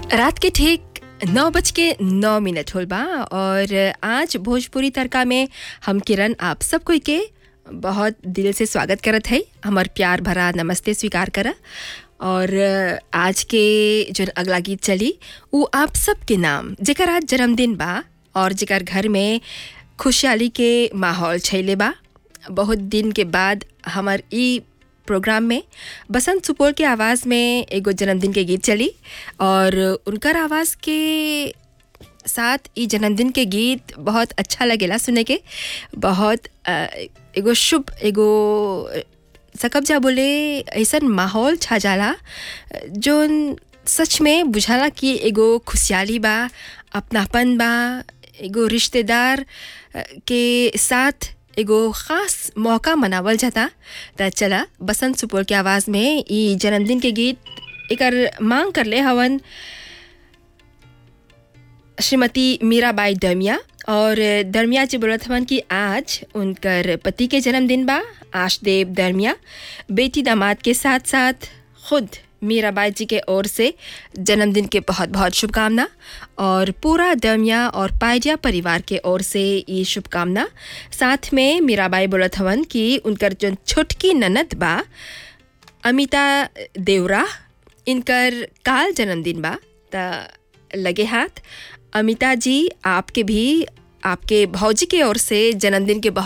रात के ठीक नौ बज के नौ मिनट होल बा और आज भोजपुरी तड़का में हम किरण आप सब कोई के बहुत दिल से स्वागत करत है हमार प्यार भरा नमस्ते स्वीकार करा और आज के जो अगला गीत चली वो आप सबके नाम जेकर आज जन्मदिन बा और जेकर घर में खुशहाली के माहौल छैले बा बहुत दिन के बाद हमार ई प्रोग्राम में बसंत सुपौल के आवाज़ में एगो जन्मदिन के गीत चली और उनकर आवाज़ के साथ ई जन्मदिन के गीत बहुत अच्छा लगेला सुने के बहुत अ, एगो शुभ एगो सकब जा बोले ऐसन माहौल छा जाला जोन सच में बुझाला कि एगो खुशहाली बा अपनापन बा एगो रिश्तेदार अ, के साथ एगो ख़ास मौका मनावल जाता त चला बसंत सुपौल के आवाज़ में ई जन्मदिन के गीत एकर मांग कर ले हवन श्रीमती मीराबाई दरमिया और दरमिया जी बोलत हवन कि आज उनकर पति के जन्मदिन बा आशदेव दरमिया बेटी दामाद के साथ साथ खुद मीराबाई जी के ओर से जन्मदिन के बहुत बहुत शुभकामना और पूरा दरमिया और पायडिया परिवार के ओर से ये शुभकामना साथ में मीराबाई बोलत हवन कि उनकर जो छोटकी ननद बा अमिता देवरा इनकर काल जन्मदिन बा त लगे हाथ अमिता जी आपके भी आपके भौजी के ओर से जन्मदिन के बहुत